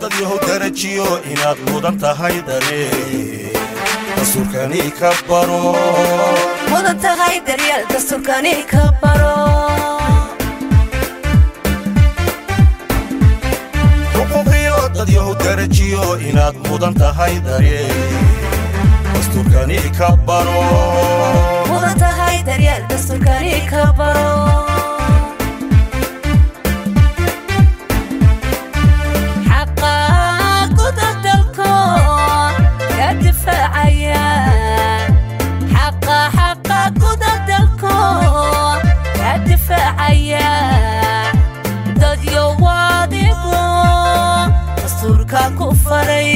dad yahow darajiyo inaad mudan tahay daree dastuurkani ka baro mudan tahay daryeel dastuurkani ka baro xuquuqiyo dad yahow darajiyo inaad mudan tahay daree dastuurkani ka baro mudan tahay daryeel dastuurkani ka baro xaqa guda dalkoon ka difaacaya xaqa xaqa guda dalkoon ka difaacaya dadyo waadigu dastuurka ku faray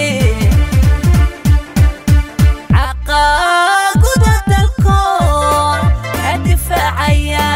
xaqa guda dalkoon ka difaacaya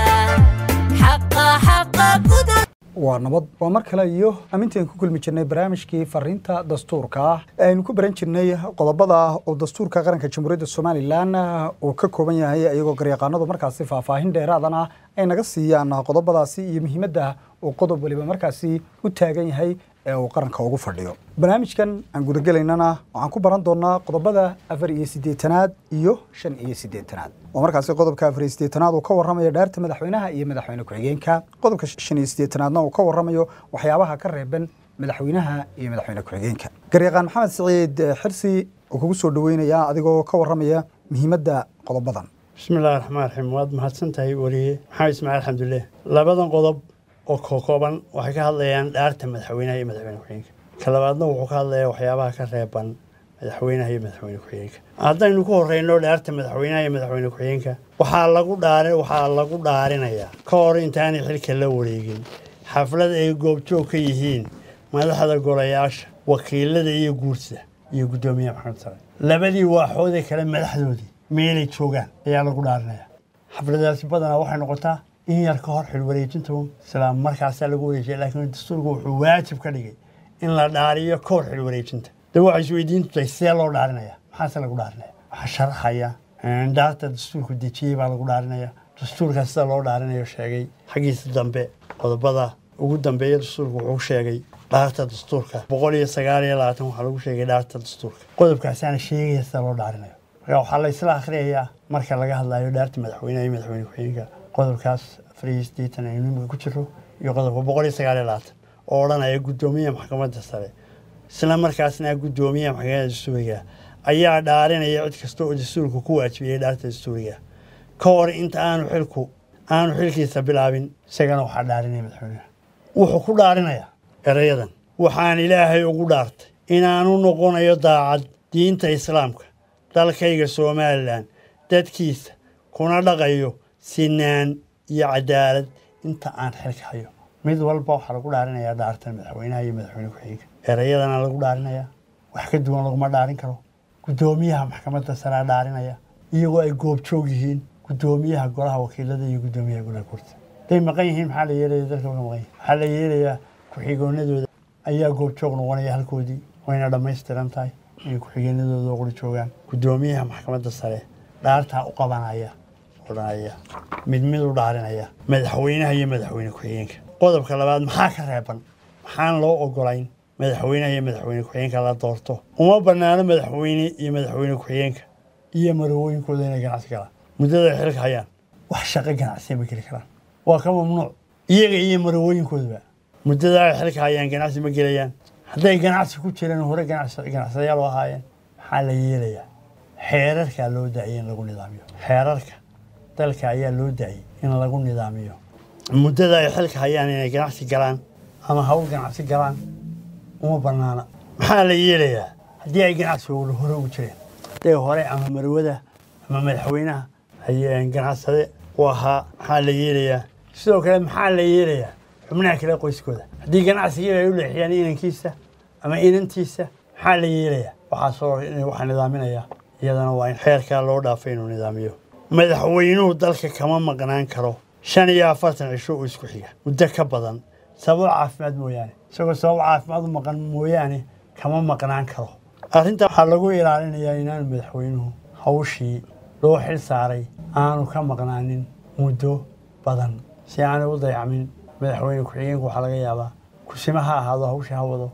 xaqa xaqa guda waa nabad waa mar kale iyo ammintaan ku kulmi jirnay barnaamijkii fariinta dastuurka ah ee aynu ku baran jirnay qodobada oo dastuurka qaranka jamhuuriyadda somalilan uu ka kooban yahay iyagoo garyaqaanadu markaasi faahfaahin dheeraadana ay naga siiyaan qodobadaasi iyo muhiimadda uu qodob waliba markaasi u taagan yahay ee uu qaranka ugu fadhiyo barnaamijkan aan gudagelaynana waxaan ku baran doonaa qodobada afar iyo siddeetanaad iyo shan iyo siddeetanaad oo markaasi qodobka afar iyo siddeetanaad uu ka warramayo dhaarta madaxweynaha iyo madaxweyne ku-xigeenka qodobka shan iyo siddeetanaadna uu ka warramayo waxyaabaha ka reeban madaxweynaha iyo madaxweyne ku-xigeenka garyaqaan maxamed siciid xirsi uu kugu soo dhoweynayaa adigoo ka warramaya muhiimadda qodobadan bismi illahi raxmaan raxiim waad mahadsan tahay weliye maxamed ismaaciil alxamdulilah labadan qodob oo kokooban waxay ka hadlayaan dhaarta madaxweynaha iyo madaxweyne ku-xigeenka ka labaadna wuxuu ka hadlayaa waxyaabaha ka reeban madaxweynaha iyo madaxweyne ku-xigeenka haddaynu ku horeyno dhaarta madaxweynaha iyo madaxweyne ku-xigeenka waxaa lagu dhaari waxaa lagu dhaarinayaa ka hor intaanay xilka la wareegin xaflad ay goobjoog ka yihiin madaxda golayaasha wakiilada iyo guursa iyo guddoomiyaha maxamed sare labadii waaxoodee kale madaxdoodii meelay joogaan ayaa lagu dhaarinaya xafladaasi badanaa waxay noqotaa in yar ka hor xilwareejinta isla markaasaa lagu wareejiya laakiin dastuurku wuxuu waajib ka dhigay in la dhaariyo ka hor xilwareejinta de waxay isweydiin tutay see loo dhaarinaya maxaase lagu dhaarinaya waxaa sharaxaya dhaarta dastuurku dejiyey baa lagu dhaarinaya dastuurkaa sida loo dhaarinayo sheegay xaggiisa dambe qodobada ugu dambeeya dastuurku wuxuu sheegay dhaarta dastuurka boqol iyo sagaal iyo labaatan waxaa lagu sheegay dhaarta dastuurka qodobkaasaana sheegaya sida loo dhaarinayo marka waxaa la isla akhriyayaa marka laga hadlayo dhaarta madaxweynaha iyo madaxweyne ku-xigeenka qodobkaas afar iyo siddeetan aynu imika ku jiro iyo qodobka boqol iyo sagaal iyo labaatan oo odhanaya guddoomiyaha maxkamadda sare isla markaasna guddoomiyaha maxkamadda dastuuriga ayaa dhaarinaya cid kasta oo dastuurku ku waajibiyey dhaarta dastuuriga ka hor inta aanu xilku aanu xilkiisa bilaabin isagana waxaa dhaarinaya madaxweynaha wuxuu ku dhaarinayaa erayadan waxaan ilaahay ugu dhaartay inaanu noqonayo daacad diinta islaamka dalkayga somalilan dadkiisa kuna dhaqayo sinaan iyo cadaalad inta aan xilka hayo mid walba waxaa lagu dhaarinayaa dhaartan madaxweynaha iyo madaxweyne ku-xigeenka erayadana lagu dhaarinayaa wax ka duwan laguma dhaarin karo guddoomiyaha maxkamadda saraa dhaarinaya iyagoo ay goobjoog yihiin guddoomiyaha golaha wakiilada iyo guddoomiyaha golaha kurta haday maqan yihiin maxaa la yeelaya dalka uga maqan yihin waxaa la yeelayaa ku-xigoonadooda ayaa goobjoog noqonaya halkoodii wayna dhammaystiran tahay inay ku-xigeenadooda quri joogaan guddoomiyaha maxkamadda sare dhaartaa u qabanaya odhanaya mid mid u dhaarinaya madaxweynaha iyo madaxweyne ku-xigeenka qodobka labaad maxaa ka reeban maxaan loo ogolayn madaxweynaha iyo madaxweyne ku-xigeenka la doorto uma banaano madaxweyne iyo madaxweyne ku-xigeenka iyo marawooyinkooda inay ganacsi galaan muddada ay xilka hayaan wax shaqo ganacsiya ma geli karaan waa ka mamnuuc iyaga iyo marawooyinkoodaba muddada ay xilka hayaan ganacsi ma gelayaan hadday ganacsi ku jireen hore ganacsadayaal u ahaayeen maxaa la yeelayaa xeerarkaa loo daayay in lagu nidaamiyo xeerarka dalka ayaa loo daayay in lagu nidaamiyo muddada ay xilka hayaan inay ganacsi galaan ama hawl ganacsi galaan uma banaana maxaa la yeelayaa haddii ay ganacsigooda hore ugu jireen hadday hore ama marwada ama madaxweynaha ay ganacsade u ahaa maxaa la yeelayaa sidoo kale maxaa la yeelayaa xubnaha kale qoyskooda haddii ganacsigii ay u leexiyaan inankiisa ama inantiisa maxaa la yeelayaa waxaasoo waxaa nidaaminaya iyadana waa in xeerkaa loo dhaafay inuu nidaamiyo madaxweynuhu dalka kama maqnaan karo shan iyo afartan cisho oo isku xiga muddo ka badan sabab caafimaad mooyaane isagoo sabab caafimaad u maqan mooyaane kama maqnaan karo arrinta waxaa lagu ilaalinayaa inaanu madaxweynuhu hawshii loo xil saaray aanu ka maqnaanin muddo badan si aanay u dayacmin madaxweyne ku-xigeenku waxaa laga yaabaa kusima ha ahaado hawsha ha wado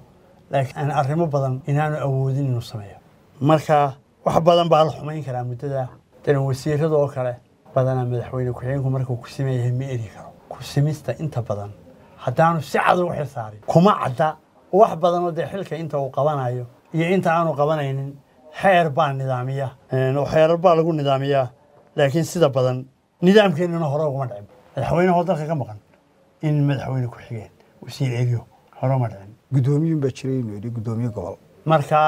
laakiin aan arrimo badan inaanu awoodin inuu sameeyo marka wax badan baa la xumayn karaa muddada daran wasiirada oo kale badanaa madaxweyne ku-xigeenku markuu ku siman yahay ma eri karo ku simista inta badan haddaanu si cad ugu xilsaarin kuma cadda wax badanoo dee xilka inta uu qabanayo iyo inta aanu qabanaynin xeer baa nidaamiya oo xeerar baa lagu nidaamiyaa laakiin sida badan nidaamkeennana hore uguma dhicin madaxweynehoo dalka ka maqan in madaxweyne ku-xigeen wasiir eriyo hore uma dhicin guddoomiyuun baa jiray inuu yidhi guddoomiye gobol marka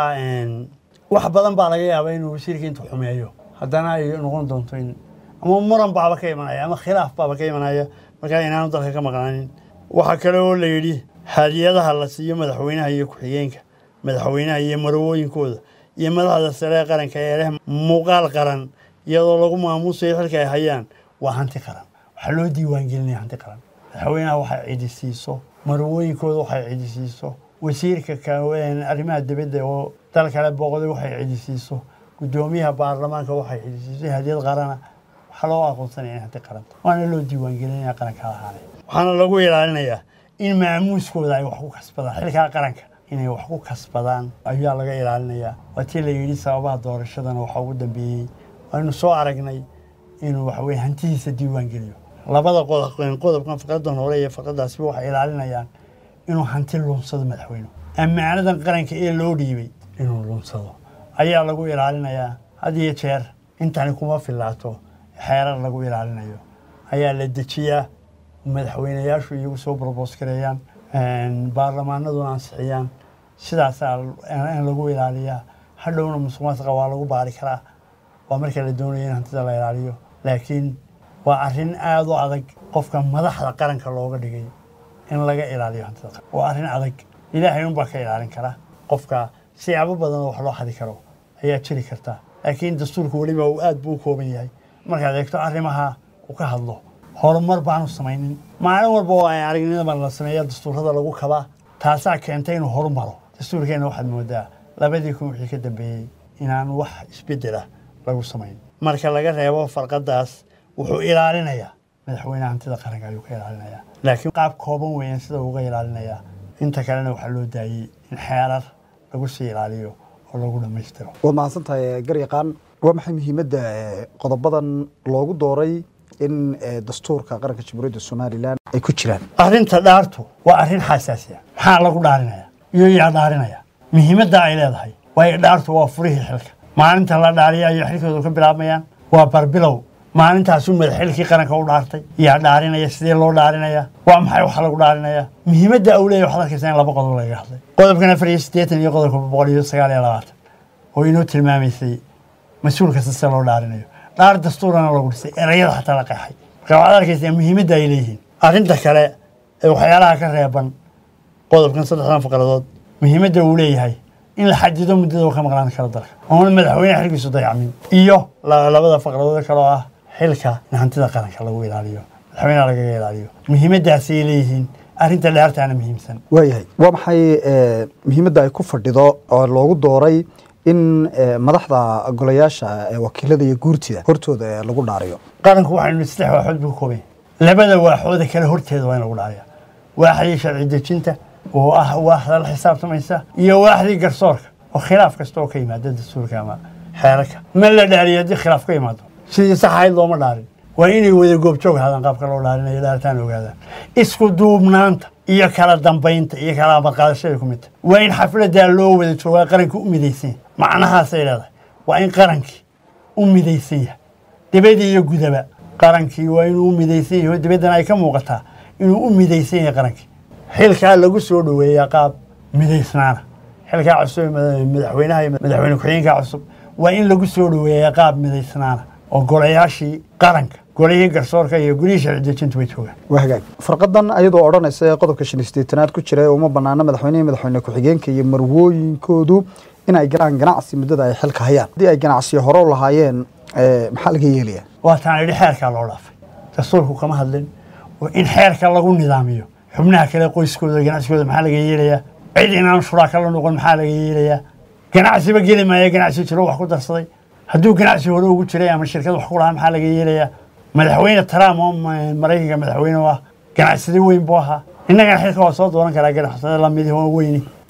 wax badan baa laga yaabaa inuu wasiirka intuu xumeeyo haddana ay noqon doonto in ama muran baaba ka imanaya ama khilaaf baaba ka imanaya markaa inaanu dalka ka maqnaanin waxaa kale oo la yidhi hadiyadaha la siiyo madaxweynaha iyo ku-xigeenka madaxweynaha iyo marwooyinkooda iyo madaxda sare ee qaranka ee leh muuqaal qaran iyadoo lagu maamuusayo xilka ay hayaan waa hanti qaran waxaa loo diiwaangelinaya hanti qaran madaxweynaha waxay cidisiiso marwooyinkooda waxay cidisiiso wasiirka arrimaha dibadda oo dal kale booqday waxay cidisiiso guddoomiyaha baarlamaanka waxay cidisiiso hadiyad qarana waxaa loo aqoonsanaya in hanti qaran waana loo diiwaangelinaya qaranka lahaanay waxaana lagu ilaalinayaa in maamuuskooda ay wax ku kasbadaan xilkaa qaranka inay wax ku kasbadaan ayaa laga ilaalinayaa waa tii la yidhi sababaha doorashadana waxaa ugu dambeeyey waynu soo aragnay inuu waxaweye hantidiisa diiwaan geliyo labada qodob qodobkan faqradan hore iyo faqradaasba waxay ilaalinayaan inuu hanti lunsado madaxweynuhu ammaanadan qaranka ee loo dhiibay inuu lunsado ayaa lagu ilaalinayaa had iyo jeer intani kuma filaato xeerar lagu ilaalinayo ayaa la dejiyaa madaxweynayaashu iyagu soo borboos gareeyaan baarlamaanaduna ansixiyaan sidaasaa in lagu ilaaliyaa hadhowna musuqmaasuqa waa lagu baari karaa waa marka la doonayo in hantida la ilaaliyo laakiin waa arrin aada u adag qofka madaxda qaranka looga dhigay in laga ilaaliyo hantida qaranka waa arrin adag ilaahay unbaa ka ilaalin kara qofka siyaabo badan oo wax loo xadi karo ayaa jiri karta laakiin dastuurka weliba uu aad buu u kooban yahay markaad eegto arrimaha uu ka hadlo horumar baanu samaynin maalin walba oo ay aragnimada la sameeya dastuurada lagu kabaa taasaa keentay inuu horumaro dastuurkeenna waxaad moodaa labadii kun wixii ka dambeeyey inaan wax isbedela lagu samayn marka laga reebo farqadaas wuxuu ilaalinayaa madaxweyne hantida qaranka ayuu ka ilaalinayaa laakiin qaab kooban weeyaan sida uga ilaalinayaa inta kalena waxaa loo daayey in xeerar lagu sii ilaaliyo oo lagu dhammaystiro waad mahadsan tahay garyaqaan waa maxay muhiimadda qodobadan loogu dooray in dastuurka qaranka jamhuuriyadda somalilan ay ku jiraan arrinta dhaartu waa arrin xasaasiya maxaa lagu dhaarinaya iyo yaa dhaarinaya muhiimadda ay leedahay waayo dhaartu waa furihii xilka maalinta la dhaariya ayay xilkoodu ka bilaabmayaan waa barbilow maalintaasuu madaxxilkii qaranka u dhaartay yaa dhaarinaya sidee loo dhaarinaya waa maxay waxa lagu dhaarinaya muhiimadda uu leeyahy waxaad arkaysaa in laba qodob lagaga hadlay qodobkan afar iyo siddeetan iyo qodobka boqol iyo sagaal iyo labaatan oo inoo tilmaamaysay mas-uul kasta sida loo dhaarinayo dhaar dastuurana lagu dhisay erayada xataa la qeexay marka waxaad arkaysaa muhiimadda ay leeyihiin arrinta kale ee waxyaalaha ka reeban qodobkan saddexdan faqradood muhiimadda uu leeyahay in la xadido muddada uu ka maqnaan karo dalka oona madaxweyne xilkiisu dayacmin iyo labada faqradood kaloo ah xilka in hantida qaranka lagu ilaaliyo madaxweynaha lagaga ilaaliyo muhiimaddaasay leeyihiin arrinta dhaartaana muhiimsan waayahay waa maxay muhiimadda ay ku fadhido oo loogu dooray in madaxda golayaasha wakiilada iyo guurtida hortooda lagu dhaariyo qaranku waxaynu saddex waaxood buu ka kooban yahay labada waaxooda kale horteeda waa in lagu dhaariya waaxdii sharci dejinta oo ah waaxda la xisaabtamaysa iyo waaxdii garsoorka oo khilaaf kasta oo ka yimaada dastuurka ama xeerarka ma la dhaariyo haddii khilaaf ka yimaado sidii sax ahayd looma dhaarin waa inay wada goobjoog ahaadaan qaabka loo dhaarinayo dhaaritaan ogaadaan isku duubnaanta iyo kala dambaynta iyo kala amadqaadashada ku midta waa in xafladaa loo wada joogaa qaranka u midaysan yahay macnahaasay leedahay waa in qarankii u midaysan yahay dibadii iyo gudaba qarankii waa inuu u midaysan yahay oo dibaddana ay ka muuqataa inuu u midaysan yahay qarankii xilkaa lagu soo dhoweeyaa qaab midaysnaana xilkaa cusub ee madaxweynaha iyo madaxweyne ku-xigeenka cusub waa in lagu soo dhoweeyaa qaab midaysnaana oo golayaashii qaranka golihii garsoorka iyo gurihii sharci dejintu way joogaan waa hagaag farqadan ayadoo odhanaysa ee qodobka shan iyo siddeetanaad ku jira ee uma banaana madaxweynehi madaxweyne ku-xigeenka iyo marwooyinkoodu in ay galaan ganacsi muddada ay xilka hayaan haddii ay ganacsiyo hore u lahaayeen maxaa laga yeelaya waa taan idhi xeerkaa loo dhaafay dastuurku kama hadlin oo in xeerka lagu nidaamiyo xubnaha kale qoyskooda ganacsigooda maxaa laga yeelayaa cid inaan shuraaka la noqon maxaa laga yeelayaa ganacsiba geli maaya ganacsi jiro wax ku darsaday hadduu ganacsi hore ugu jiray ama shirkad wax ku lahaa maxaa laga yeelayaa madaxweyne trump oo maraykanka madaxweyne u ah ganacsade weyn buu ahaa innagana xilka waa soo dooran karaa ganacsade lamidi oo weyni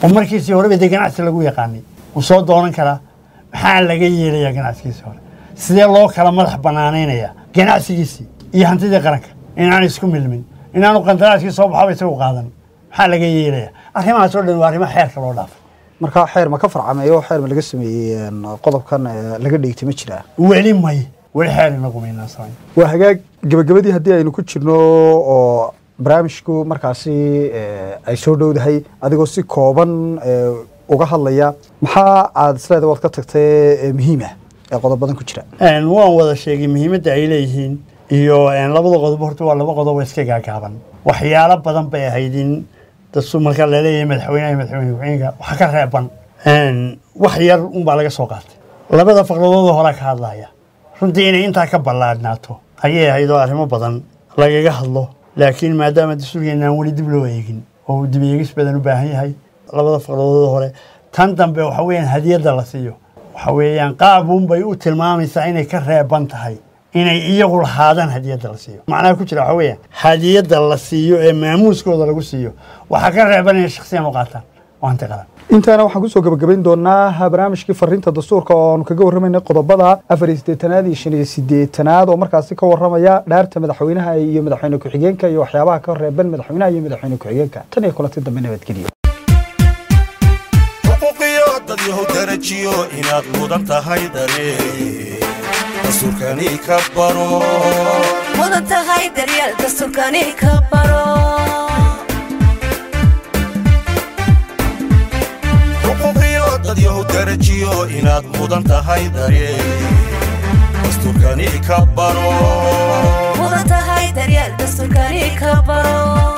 oo markiisii horeba dee ganacsi lagu yaqaanay wuu soo doonan karaa maxaa laga yeelayaa ganacsigiisii hore sidee loo kala madax banaanaynayaa ganacsigiisii iyo hantidii qaranka inaan isku milmin inaanu qandaraaskii soo baxaba isagu qaadan maxaa laga yeelayaa arrimahaas oo dhan waa arrimo xeerka loo dhaafay markaa xeer ma ka farcameeyo xeer ma laga sameeyey een, qodobkan ee, laga dheegtay ma jiraa weli may weli xeer inagu maynaan samayn waa hagaag gebagabadii haddii aynu ku jirno oo barnaamijku markaasi ee, ay soo dhowdahay adigoo si kooban ee, uga hadlaya maxaa aad isleeda waad ka tagtay ee muhiim ah ee qodobadan ku jira Een, waan wada sheegay muhiimadda ay leeyihiin iyo een, labada qodob horta waa laba qodob oo iska gaagaaban waxyaalo badan bay ahayd in dastu marka laleeyahay madaxweynaha iyo madaxweyne ku-xigeenka waxa ka reeban Een, wax yar unbaa laga soo qaatay labada faqradoodoo hore ka hadlaya runtii inay intaa ka ballaadhnaato ayay ahayd oo arrimo badan lagaga hadlo laakiin maadaama dastuurkeena aan weli dib loo eegin oo uu dib eegis badan u baahan yahay labada faqradoodoo hore tan dambe waxa weeyaan hadiyadda la siiyo waxa weeyaan qaabuun bay u tilmaamaysaa inay ka reeban tahay inay iyagu lahaadaan hadiyadda la siiyo macnaha ku jira waxa weeyaan hadiyadda la siiyo ee maamuuskooda lagu siiyo waxaa ka reeban inay shakhsiyan u qaataan waa hanti qaran intaana waxaan kusoo gabagabayn doonaa barnaamijkii fariinta dastuurka oo aanu kaga warramaynay qodobada afar iyo siddeetanaad iyo shan iyo siddeetanaad oo markaasi ka warramaya dhaarta madaxweynaha iyo madaxweyne ku-xigeenka iyo waxyaabaha ka reeban madaxweynaha iyo madaxweyne ku-xigeenka tan iyo kulanti dambe nabadgeliyo xuquuqiyo dad yahow darajiyo inaad mudan tahay dareen dastuurkani ka baro mudan tahay daryeel dastuurkani ka baro xuquuqiyo dad yahow darajiyo inaad mudan tahay dareen dastuurkani ka baro mudan tahay daryeel dastuurkani ka baro